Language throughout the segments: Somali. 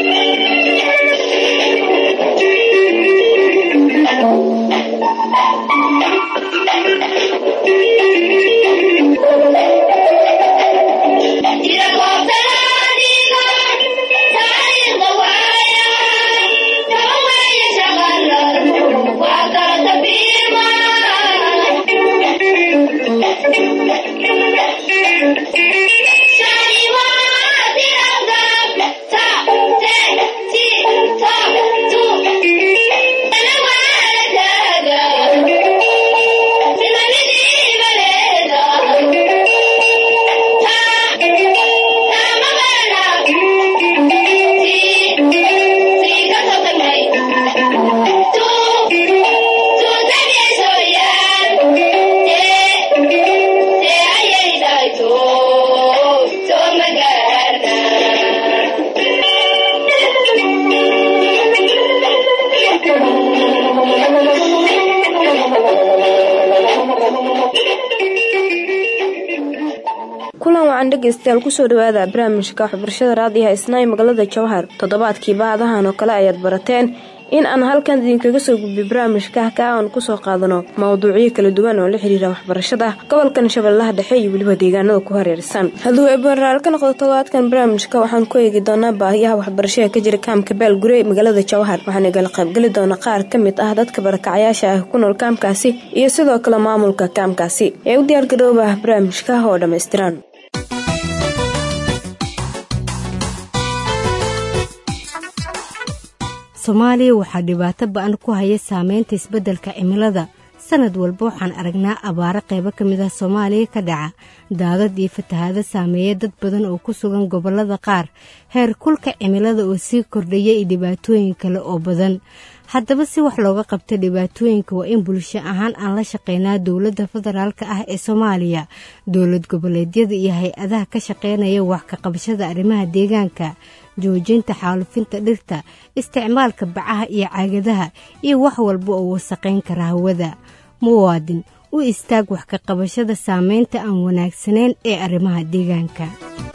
kulan wacan dhegeystayaal kusoo dhawaada barnaamijka waxbarashada raadiyaha isnaay magaalada jawhar toddobaadkii baadahan oo kale ayaad barateen in aan halkan idinkaga soo gudbiy barnaamijka ka aan kusoo qaadano mawduucyo kala duwan oo la xiriira waxbarashada gobolkan shabeellaha dhexe iyo weliba deegaanada ku hareersan hadduu eebaraal ka noqdo toddobaadkan barnaamijka waxaan ku eegi doonaa baahiyaha waxbarashada ka jira kaamka baalgure magaalada jawhar waxaan igala qaybgeli doona qaar ka mid ah dadka barakacayaasha ah ku nool kaamkaasi iyo sidoo kale maamulka kaamkaasi ee u diyaargarooba barnaamijka oo dhammaystiran soomaaliya waxaa dhibaato ba-an ku haya saameynta isbeddelka cimilada sanad walba waxaan aragnaa abaaro qaybo ka mid ah soomaaliya ka dhaca daadad iyo fatahaado saameeya dad badan oo ku sugan gobollada qaar heer kulka cimilada oo sii kordhaya iyo dhibaatooyin kale oo badan haddaba si wax looga qabta dhibaatooyinka waa in bulsho ahaan aan la shaqeynaa dowladda federaalka ah ee soomaaliya dowlad goboleedyada iyo hay-adaha ka shaqeynaya wax ka qabashada arrimaha deegaanka joojinta xaalufinta dhirta isticmaalka bacaha iyo caagadaha iyo wax walba oo wasaqayn kara hawada muwaadin u istaag wax ka qabashada saameynta aan wanaagsanayn ee arrimaha deegaanka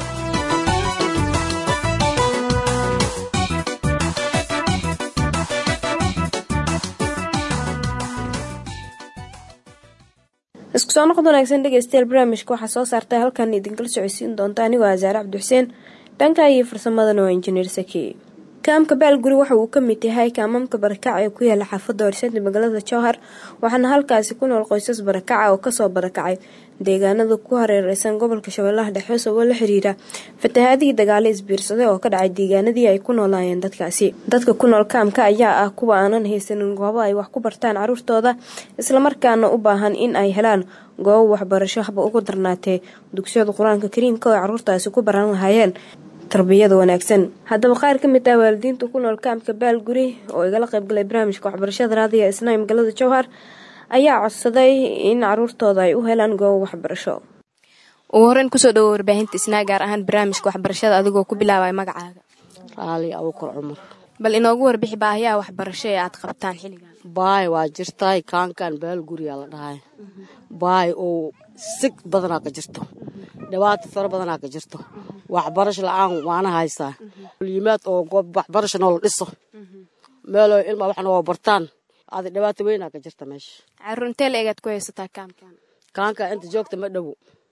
isku soo noqod wanaagsan dhegeystayaal barnaamijka waxaa soo saartay halkan idinkala socodsiin doonta anigoo asaare cabdixuseen dhanka iyo farsamadana waa injineer saki kaamka baalguri waxa uu ka mid yahay kaamamka barakaca ee ku yaala xaafadda horsenta magaalada jowhar waxaana halkaasi ku nool qoysas barakaca oo kasoo barakacay deegaanada ku hareereysan gobolka shabeellaha dhexe sababo la xiriira fatahaadihii dagaalo isbiirsaday oo ka dhacay deegaanadii ay ku noolaayeen dadkaasi dadka ku nool kaamka ayaa ah kuwa aanan haysanin goobo ay wax ku bartaan caruurtooda islamarkaana u baahan in ay helaan goobo waxbarasho haba ugu darnaatee dugsiyada qur-aanka kariimka oo ay caruurtaasi ku baran lahaayeen tarbiyada wanaagsan haddaba qaar ka mid ah waalidiinta ku nool kaamka baalguri oo igala qaybgalay barnaamijka waxbarashada raadiya isnaay magaalada jowhar ayaa codsaday in caruurtooda ay u helaan goobo waxbarasho ugu horeyn kusoo dhawo warbaahinta isnaa gaar ahaan barnaamijka waxbarashada adigoo ku bilaabay magacaaga raali abukar cumar bal inoogu warbixi baahiyaha waxbarasho ee aad qabtaan xilligan baay waa jirtaay kaankan baalguriyaa la dhahay baay oo sig badanaa ka jirto dhibaato faro badanaa ka jirto waxbarasho la-aan waana haysaa yimaad oo goob waxbarasho noola dhiso meeloo ilma wax noo bartaan adi dhibaato weynaa ka jirta meesha caruur intee la egaad ku haysataa kaamkan kaanka inta joogta ma dhowo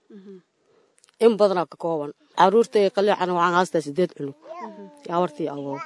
in badanaa ka kooban caruurtay qaliicana waxaan haystaa sideed cunug yaawartii awoow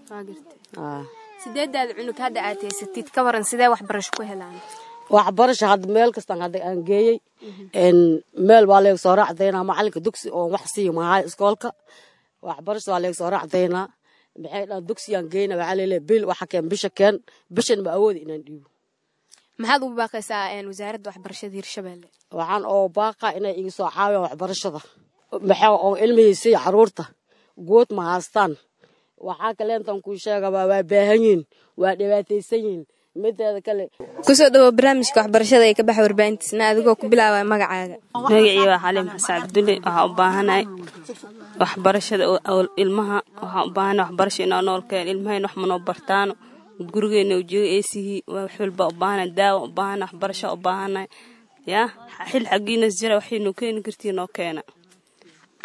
sideedaada cunug hadda aad haysatid ka waran sidee waxbarasho ku helaan waxbarasho hadda meel kastaan hadda aan geeyey meel waa leega soo raacdaynaa macalinka dugsi oo wax siiyo mahaay iskoolka waxbarasho waa leega soo raacdaynaa maxay dhaan dugsiyaan geyna waxaa leeleeya bil waxa keen bisha keen bishan ma awoodi inaan dhiibo maxaad ugu baaqaysaa wasaaradda waxbarashada hirshabelle waxaan oo baaqa inay iga soo caawiyaan waxbarashada maxaa oo ilmihiisa iyo caruurta good ma haastaan waxaa kaleentan kuu sheegaba waa baahan yihin waa dhibaataysan yihin mideeda kale kusoo dhawo barnaamijka waxbarashada ee ka baxa warbaahintiisna adigoo ku bilaabaya magacaaga magacii waa xaliim xasan cabdulle waxaa u baahanahay waxbarashada ilmaha waxaa u baahanahay waxbarasho inaa noolkeen ilmahayna wax manoo bartaano gurigeena ujeego eesihii wax walba u baahanahay daawa u baahanahay waxbarasho u baahanahay yaa xil xaggiinas jira waxay noo keeni kartiin noo keena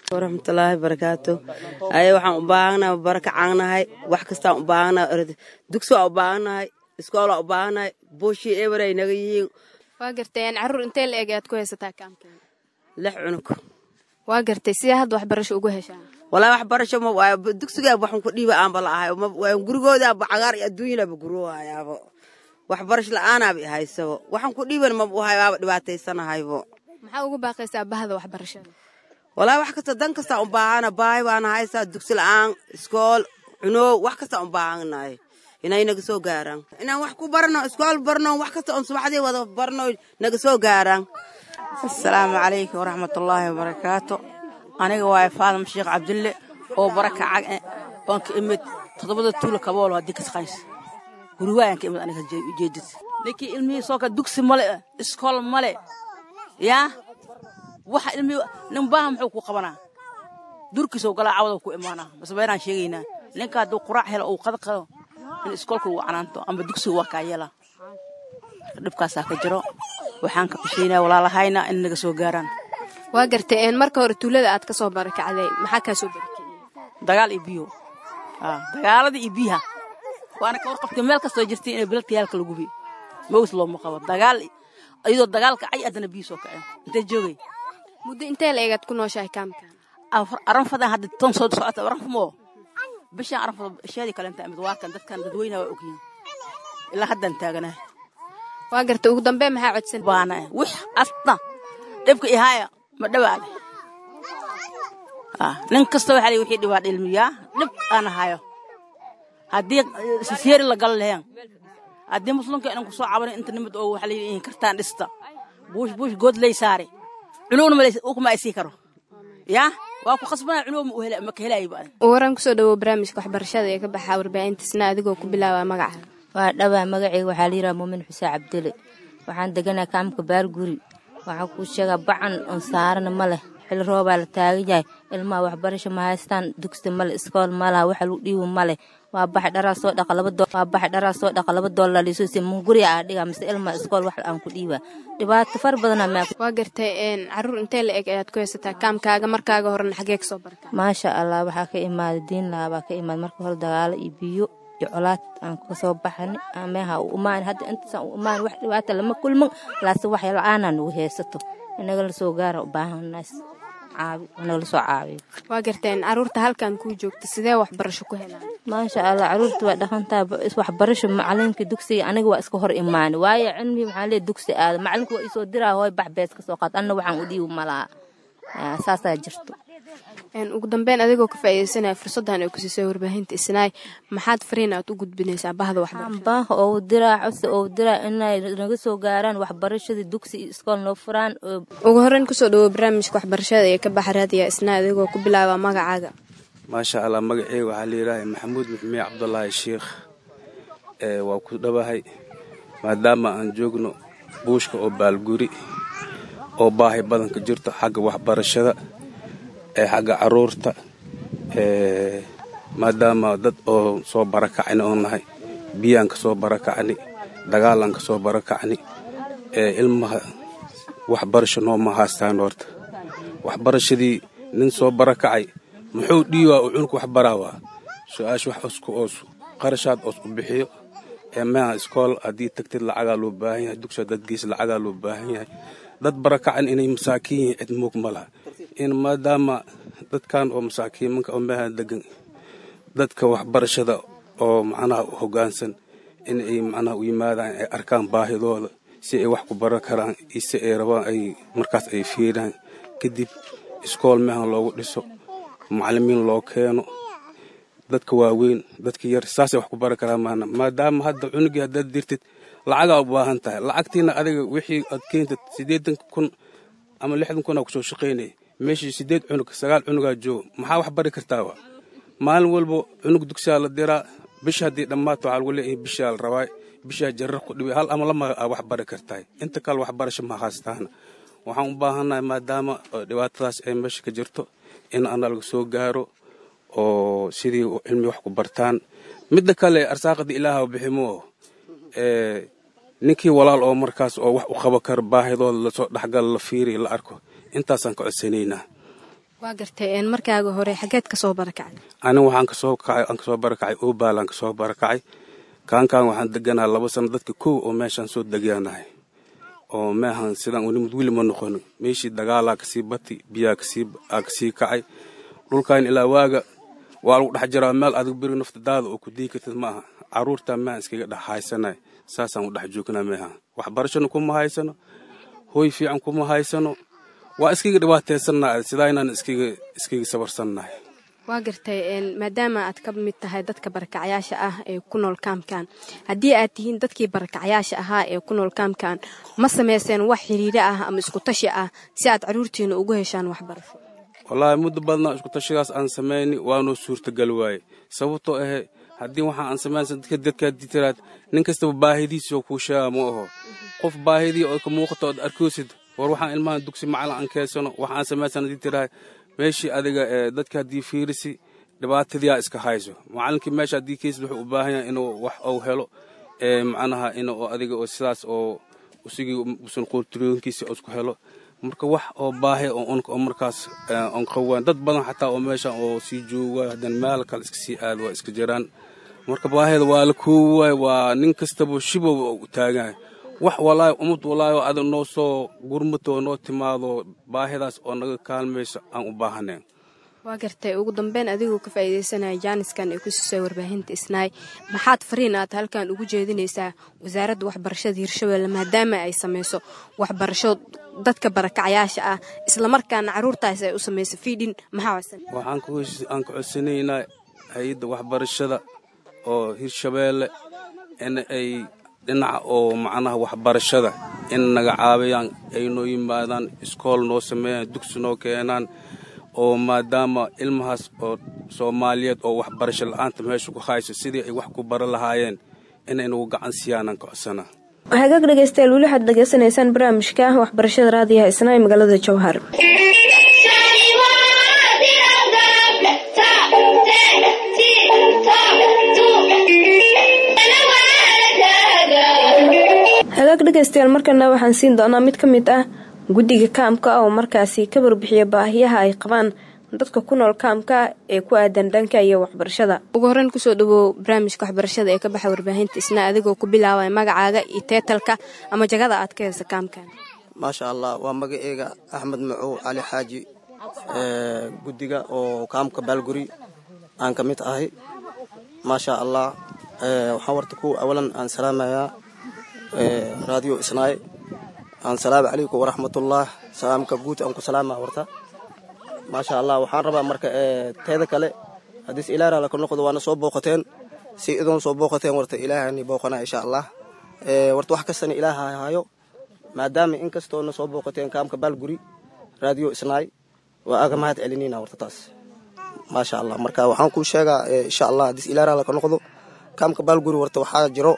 waraxmatullaahi barakaatu aye waxaan u baahannahay baraka caannahay wax kastaan u baahannahay dugsi waa u baahannahay iskool waa u baahannahay buushii eber ay naga yihiin waa gartay caruur intee la eg aad ku haysataa kaamkeeda lix cunug waa gartay sidee hadda waxbarasho ugu heshaan walaa waxbarasho ma waayo dugsigaaba waxan ku dhiiba aanba la ahay gurigoodaaba cagaar iyo adduunyadaaba guroohayaabo waxbarasho la-aanaaba i haysabo waxaan ku dhiiban maba u hayo waaba dhibaataysanahaybo maxaa ugu baaqaysaa bahda waxbarashada walaa wax kasta dan kastaa u baahana baahi baana haysaa dugsi la-aan iskool cunoow wax kastaa u baahanahay inay naga soo gaaraan inaan wax ku barno iskool barno wax kasta oon subaxdii wada barno naga soo gaaraan asalaamu calaykum waraxmatullaahi wabarakaatu aniga waaye faadam sheekh cabdille oo baraka cag oon ka imid toddobada tuula kaboolo haddii kasqays guriwaayaan ka imid aniga ujeedid ninkii ilmihii soo ka dugsi male iskool male yaa waxa ilmihii nin baaha muxuu ku qabanaa durkiisoo galaa cawada ku imaanaa bas beenaan sheegaynaa ninka hadduu quraac helo uu qada qado in iskoolka uu canaanto amba dugsiga waa kaa yeela dhibkaasaa ka jiro waxaan ka bishaynaa walaalahayna in naga soo gaaraan waa gartay marka hore tuulada aad ka soo barakacday maxaa kaa soo barakiciyey dagaal iyo biyo dagaalada iyo biyaha waana ka warqabtay meel kastoo jirtay inay bilalka yaalka lagu biyo mawis looma qabo dagaal iyadoo dagaalka cay haddana biyo soo kaceen intee joogay muddo intee la egaad ku nooshahay kaamkan aranfadan hadda ton soo socota aranfamoo bishaan aranfada ishaadii kale inta imid waa kan dadkan dadweynaha waa ogyihin ilaa haddaan taaganahay waa gartay ugu dambe maxaa codsan baana wix asta dhibka ihaaya ma dhawaale nin kasta waxaa lii wixii dhibaa dhilmiyaa dhib aan hayo haddii siseeri la gal lehen haddii muslimka inan ku soo cabanin inta nimid oo waxaa layidhi in kartaan dhista buush buush good lay saare cunugna kuma ay sii karo yaa waa ku khasbana cunug ma ka helayo baa waran kusoo dhawow barnaamijka waxbarashada ee ka baxaa warbaahintiisna adigoo ku bilaaba magaca waa dhawaa magaceyga waxaa layidhaha muumin xuseen cabdile waxaan deganaa kaamka baarguri waxaa kuu sheegaa bacan on saarana ma leh xili roobaa la taagan yahay ilmaha waxbarasho ma haystaan dugsi male iskool malaha waxa lagu dhiibo male waa baxay dharaa soo dhaqa laba waa baxay dharaa soo dhaqa laba doolar liisoo si munguriya aa dhigaa mise ilmaha iskool wax aan ku dhiibaa dhibaato far badanaa maa waa gartay caruur intee la eg ayaad ku haysataa kaamkaaga markaaga horena xagee kasoo barkaa maasha allah waxaa ka imaaday diin lahaa baa ka imaada marka hore dagaalo iyo biyo iyo colaad aan kasoo baxani meeha u imaan hadda intaasaan u imaan wax dhibaata lama kulman laase wax la-aanaa nagu haysato inaga la soo gaara u baahanaas caabi inaga lasoo caabiyo waa garteen caruurta halkan kuu joogta sidee waxbarasho ku helaan maasha allah caruurta waa dhaqantaa waxbarasho macalinka dugsiga aniga waa iska hor imaani waayo cilmihii maxaa lee dugsi aada macalinku waa isoo diraa hooy bax bees ka soo qaad anna waxaan u dhiibi malaha saasaa jirto ugu dambeyn adigoo ka faaideysanaya fursaddan ay ku siisay warbaahinta isnaay maxaad fariin aad u gudbinaysaa bahda waxbarasho baah oo diraa codsi oo diraa inay naga soo gaaraan waxbarashadii dugsi iyo iskool noo furaan ugu horreyn kusoo dhawow barnaamijka waxbarashada ee ka baxa raadiya isnaay adigoo ku bilaaba magacaaga maasha allah magaceyga waxaa layidhaaha maxamuud maxmiye cabdulaahi sheikh waa ku dhawahay maadaama aan joogno buushka oo baalguri oo baahi badanka jirto xagga waxbarashada xagga caruurta maadaama dad oo soo barakacni oo nahay biyaan ka soo barakacni dagaalaan ka soo barakacni ilmaha waxbarasho nooma haystaan horta waxbarashadii nin soo barakacay muxuu dhiiwaa uu cunug wax baraawaa su-aasha wax osku oos qarashaad oos u bixiyo eemaha iskool haddii tagtid lacagaa loo baahan yahay dugsa dadgiis lacagaa loo baahan yahay dad barakacan inay masaakiin yihiin cid moog ma laha in maadaama dadkan oo masaakiimanka oo meeha degan dadka waxbarashada oo macnaha u hoggaansan in ay macnaha u yimaadaan ay arkaan baahidooda si ay wax ku baran karaan iyo si ay rabaan ay markaas ay fiiraan kadib iskool meehan loogu dhiso macallimiin loo keeno dadka waaweyn dadka yar saasay wax ku baran karaan maana maadaama hadda cunugii haddaad dirtid lacagaa u baahan tahay lacagtiina adiga wixii aad keentid siddeetan kun ama lixdan kun aa kusoo shaqaynaya meeshii siddeed cunug sagaal cunugaa jooga maxaa wax bari kartaaba maalin walba cunug dugsiyaa la diraa bisha haddii dhammaato waxaa lagu leeyahay bishaa la rabaa bishaa jarar ku dhibay hal ama lama aa wax bari kartahay inta kale waxbarasho ma haystaana waxaan u baahannahay maadaama dhibaatadaas ay meesha ka jirto in ana laga soo gaaro oo sidii cilmi wax ku bartaan midda kale arsaaqada ilaaha biximo ninkii walaal oo markaas oo wax u qabo kara baahidooda lasoo dhexgala la fiiriya la arko intaasaan ka codsanaynaa waa gartay markaaga hore xageed kasoo barakacday aniga waxaan kasoo kacay aan kasoo barakacay oobaalaan kasoo barakacay kaankaan waxaan deganahay laba sano dadka kow oo meeshaan soo degyaanahay oo meehan sidaan unimid weli ma noqono meeshii dagaalaa kasii bati biyaa kasii aa kasii kacay dhulkan ilaa waaga waa lagu dhex jiraa meel adig beri naftadaada oo ku dii kartid ma aha caruurtaa meehan iskaga dhex haysanay saasaan u dhex joognaa meehan waxbarashana kuma haysano hooy fiican kuma haysano waa iskaga dhibaataysannahay sidaa inaan iskaga iskaga sabarsannahay waa gartay maadaama aad ka mid tahay dadka barakacyaasha ah ee ku nool kaamkan haddii aad tihiin dadkii barakacyaasha ahaa ee ku nool kaamkan ma samayseen wax xiriiro ah ama isku tashi ah si aad caruurtiina ugu heshaan waxbarasho wallaahi muddo badnaa isku tashidaas aan samayni waanoo suurtagal waaye sababtoo ahe haddii waxaa aan samaysan dadka dadkaadii tiraad nin kastaba baahidiisoo kuu sheega ma aho qof baahidii oo ka muuqato ood arkoosid war waxaan ilmahan dugsi macalin aan keensano waxaan samaysan haddii tirahay meeshii adiga ee dadka haddii fiirisi dhibaatadiyaa iska hayso macalinkii meesha haddii keysid wuxuu u baahan yahay inuu wax uu helo ee macnaha in oo adiga oo sidaas oo usigii usan qoortirooyinkiisa isku helo marka wax oo baahi oo unka oo markaas on qawaan dad badan xataa oo meeshan oo sii jooga haddana meel kale iska sii aad waa iska jiraan marka baahida waa la koowaay waa nin kastaba shibow u taagan wax walaahi umad walaahi oo adag noo soo gurmato oo noo timaado baahidaas oo naga kaalmayso aan u baahanayn waa gartay ugu dambeyn adigoo ka faa'iidaysanaya jaaniskan ee ku siisay warbaahinta isnaay maxaad fariin aad halkan ugu jeedinaysaa wasaaradda waxbarashada hirshabelle maadaama ay samayso waxbarasho dadka barakacyaasha ah islamarkaana caruurtaas ay u samayso fiidhin maxaa waxaan aan ka codsanaynaa hay-adda waxbarashada oo hirshabeelle in ay dhinaca oo macnaha waxbarashada in naga caawiyaan ay noo yimaadaan iskool noo sameeyaan dugsi noo keenaan oo maadaama ilmahaas oo soomaaliyeed oo waxbarasho la-aanta meesha ku hayso sidii ay wax ku bara lahaayeen inay nagu gacan siiyaanan ka codsanaa hagaag dhegeystayaal weli waxaad dhegeysanaysaan barnaamijka waxbarashada raadiyaha isna ee magaalada jowhar hagaag dhegeystayaal markana waxaan siin doonaa mid ka mid ah guddiga kaamka oo markaasi ka warbixiya baahiyaha ay qabaan dadka ku nool kaamka ee ku aadan dhanka iyo waxbarashada ugu horeyn kusoo dhawow barnaamijka waxbarashada ee ka baxa warbaahinta isna adigoo ku bilaabaya magacaaga iyo teetalka ama jagada aad ka heysa kaamkan maasha allah waa magaceega axmed macow cali xaaji guddiga oo kaamka baalguri aan ka mid ahay maasha allah waxaan warta ku awalan aan salaamayaa raadiyo isnaay aan salaamu calaykum waraxmatullah salaamka guud aan ku salaama warta maasha allah waxaan rabaa marka teeda kale haddiis ilaahra laka noqdo waana soo booqateen si idoon soo booqateen warta ilaahani booqana insha allah warta wax kastana ilaaha hayo maadaama in kastoona soo booqateen kaamka baalguri raadiyo isnaay waa aga mahad celinina warta taas maasha allah marka waxaan kuu sheegaa insha allah haddiis ilaahra laka noqdo kaamka baalguri warta waxaa jiro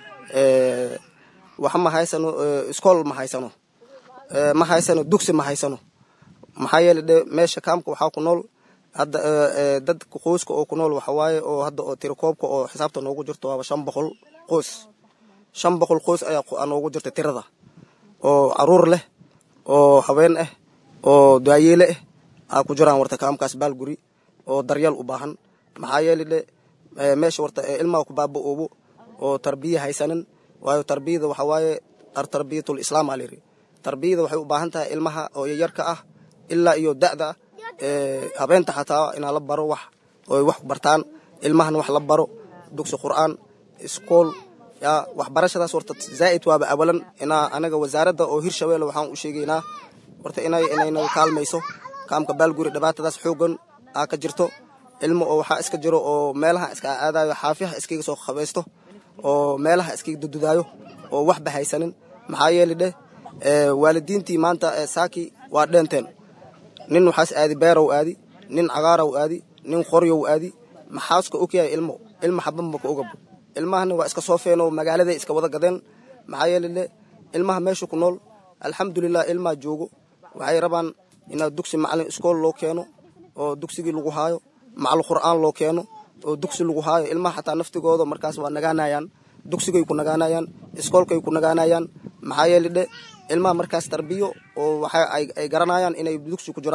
wax ma haysano iskool ma haysano ma haysano dugsi ma haysano maxaa yeele de meesha kaamka waxaa ku nool hadda dadka qoyska oo ku nool waxa waaye oo hadda oo tirakoobka oo xisaabta noogu jirto waaba shan boqol qoys shan boqol qoys ayaa noogu jirta tirada oo caruur leh oo haween ah oo daayeele ah aa ku jiraan warta kaamkaas baalguri oo daryeel u baahan maxaa yeele de meesha warta ilmaha ku baaba-oobo oo tarbiya haysanin waayo tarbiyada waxa waaye tarbiyatul islaam aa layidhi tarbiyada waxay u baahan tahay ilmaha oo yaryarka ah ilaa iyo da'da habeenta xataa inaa la baro wax oy wax bartaan ilmahana wax la baro dugsi qur'aan iskool yaa waxbarashadaas warta zaa'id waaba awalan inaa anaga wasaaradda oo hirshabeelle waxaan u sheegaynaa warta inay inaynaga kaalmayso kaamka baalguri dhibaatadaas xoogan aa ka jirto ilmo oo waxaa iska jiro oo meelaha iska aadayo xaafiyaha iskaga soo qabaysto oo meelaha iskaga dududaayo oo waxba haysanin maxaa yeele dheh waalidiintii maanta saaki waa dheenteen nin waxaas aadi beerow aadi nin cagaarow aadi nin qoryow aadi maxaaska ogyahay ilmo ilmo xabanba ka ogabo ilmahana waa iska soo feenoo magaaladay iska wada gadeen maxaa yeele dheh ilmaha meesha ku nool alxamdulilah ilmaha joogo waxay rabaan inaa dugsi macalin iskool loo keeno oo dugsigii lagu haayo macal qur'aan loo keeno oo dugsi lagu haayo ilmaha xataa naftigooda markaas waa nagaanayaan dugsigay ku nagaanayaan iskoolkay ku nagaanayaan maxaa yeele dhe ilmaha markaas tarbiyo oo waxa ay garanayaan inay dugsi ku jiraan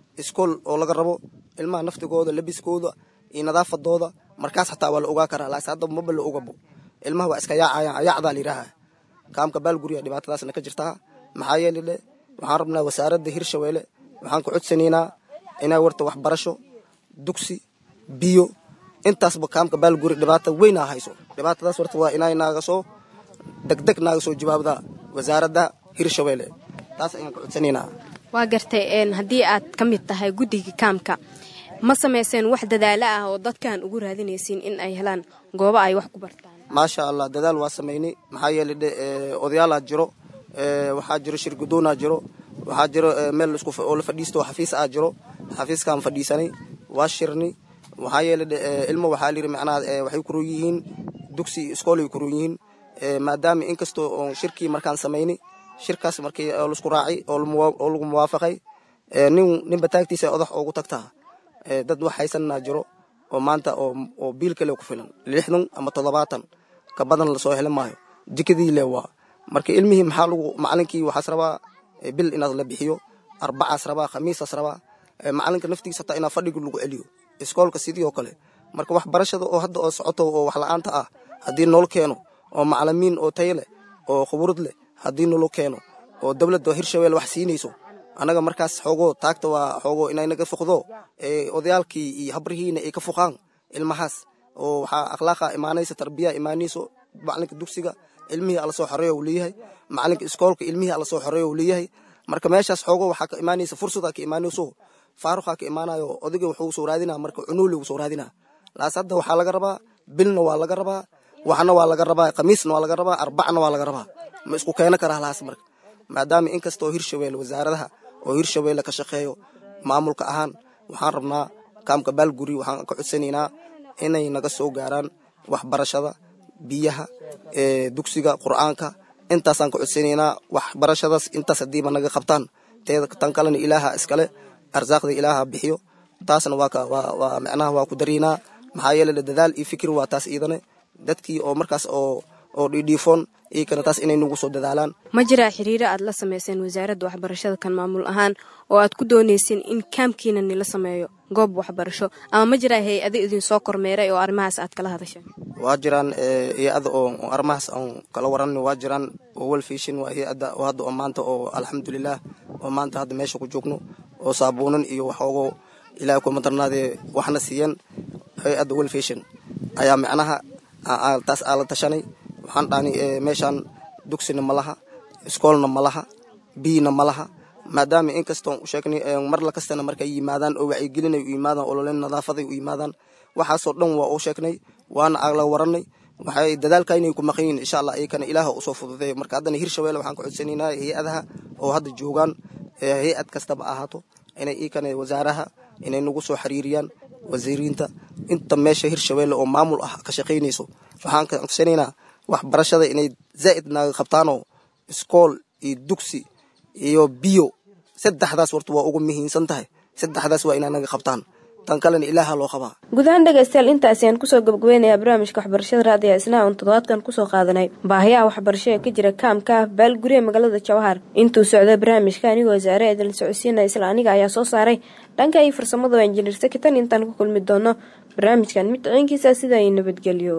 iskool oo laga rabo ilmaha naftigooda labiskooda iyo nadaafadooda markaas xataa waa la ogaa karaa laas hadda maba la ogabo ilmaha waa iska yaacayaan ayaacdaa la yidhaaha kaamka baalguriga dhibaatadaasna ka jirtaa maxaa yeele le waxaan rabnaa wasaaradda hirshabeelle waxaan ku codsanaynaa inay warta waxbarasho dugsi biyo intaasba kaamka baalguri dhibaata weynaa hayso dhibaatadaas warta waa inay naaga soo degdeg naaga soo jawaabdaa wasaaradda hirshabeelle taas ayaan ku codsanaynaa waa gartay haddii aad ka mid tahay guddiga kaamka ma samayseen wax dadaalo ah oo dadkan ugu raadinaysiin in ay helaan goobo ay wax ku bartaan maasha allah dadaal waa samaynay maxaa yeele dhe odayaalaa jiro waxaa jiro shirgudoonaa jiro waxaa jiro meel oo la fadhiisto xafiis aa jiro xafiiskaan fadhiisanay waa shirnay waxaa yeele dhe ilmo waxaa layidhi macnaha waxay kuroon yihiin dugsi iskoolay kuroon yihiin maadaama inkastoo oon shirkii markaan samaynay shirkaas markii laisku raacay oo lagu muwaafaqay nin ninba taagtiisa odax oogu tagtaa dad wax haysanaa jiro oo maanta oo biil kale ku filan lixdan ama toddobaatan ka badan lasoo heli maayo jikadii le waa marka ilmihii maxaa lagu macalinkii waxaas rabaa bil inaad la bixiyo arbacaas rabaa khamiisaas rabaa macalinka naftiisa hataa inaa fadhiga lagu celiyo iskoolka sidii oo kale marka waxbarashada oo hadda oo socoto oo wax la-aanta ah haddii nool keeno oo macalimiin oo tayo leh oo khuburad leh haddii nolo keeno oo dowladda hirshabelle wax siinayso annaga markaas xoogoo taagta waa xoogoo inay naga fuqdo odayaalkii iyo habrihiina ay ka fuqaan ilmahaas oo waxaa akhlaaqa imaanaysa tarbiya imaanayso macalinka dugsiga ilmihii ala soo xoreeya uu leeyahay macalinka iskoolka ilmihii ala soo xoreeya uu leeyahay marka meeshaas xoogoo waxaa ka imaanaysa fursadaa ka imaanayso faaruqaa ka imaanayo odayga wuxuu soo raadinaa marka cunuuli uu soo raadinaa laas hadda waxaa laga rabaa bilna waa laga rabaa waxna waa laga rabaa khamiisna waa laga rabaa arbacna waa laga rabaa ma isku keeno karaa laas marka maadaama inkastoo hirshabelle wasaaradaha oo hirshabelle ka shaqeeyo maamulka ahaan waxaan rabnaa kaamka baalguri waxaan ka codsanaynaa inay naga soo gaaraan waxbarashada biyaha dugsiga qur'aanka intaasaan ka codsanaynaa waxbarashadaas intaas haddiiba naga qabtaan tan kalena ilaaha iskale arsaaqda ilaaha bixiyo taasna waa micnaha waa ku daraynaa maxaa yeele dadaal iyo fikir waa taas iidane dadkii oo markaas oo oo dhiidhiifoon iyakana taas inay nagu soo dadaalaan ma jiraa xiriiro aad la samayseen wasaaradda waxbarashada kan maamul ahaan oo aad ku doonayseen in kaamkiina nila sameeyo goob waxbarasho ama ma jiraa hay-ado idinsoo kormeeray oo arrimahaas aad kala hadasheen waa jiraan hay-ada oo arrimahaas aan kala waranay waa jiraan oo welfishin waa hay-ada oo hadda oo maanta oo alxamdulilah oo maanta hadda meesha ku joogno oo saabuunan iyo waxoogoo ilaahay kuma darnaadee waxna siiyeen hay-adda welfishin ayaa micnaha taas aa la tashanay waxaan dhahni meeshaan dugsina ma laha iskoolna ma laha biyna ma laha maadaama inkastoo u sheegnay mar la kastana markay yimaadaan oo wacyigelinay u yimaadaan ololen nadaafaday u yimaadaan waxaasoo dhan waa u sheegnay waana la waranay waxay dadaalka inay ku maqan yihin insha allah iyakana ilaaha usoo fududeeyo marka haddana hirshabelle waxaan ka codsanaynaa hay-adaha oo hadda joogaan hay-ad kastaba ahaato inay iyakana wasaaraha inay nagu soo xiriiriyaan wasiiriinta inta meesha hirshabelle oo maamul ah ka shaqaynayso waxaan ka codsanaynaa waxbarashada inay zaa'id naaga qabtaanoo iskool iyo dugsi iyo biyo saddexdaas warta waa ugu muhiimsan tahay saddexdaas waa inay naga qabtaan tan kalena ilaaha loo qabaa guud ahaan dhegaystayaal intaasi aan kusoo gabagabeynayaa barnaamijka waxbarashada raadiga isnaha uun toddobaadkan kusoo qaadanay baahiyaha waxbarasho ee ka jira kaamka ah baalguriga magaalada jawhar intuu socday barnaamijka anigoo wasaare eedalin socodsiinaya isla aniga ayaa soo saaray dhanka iyo farsamada waa injineer sakitan intaan ku kulmi doono barnaamijkan mid ciinkiisa sida ay nabadgelyo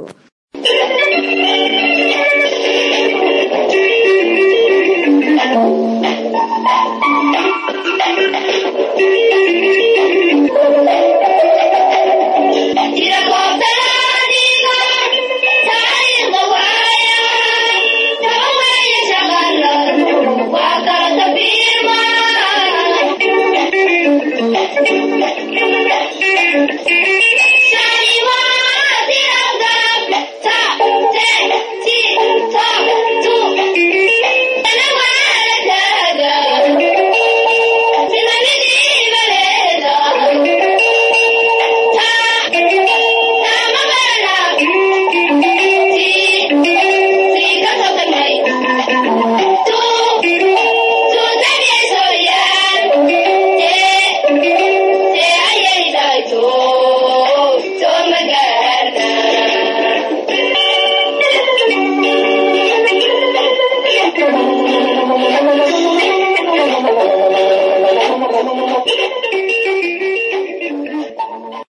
Thank you.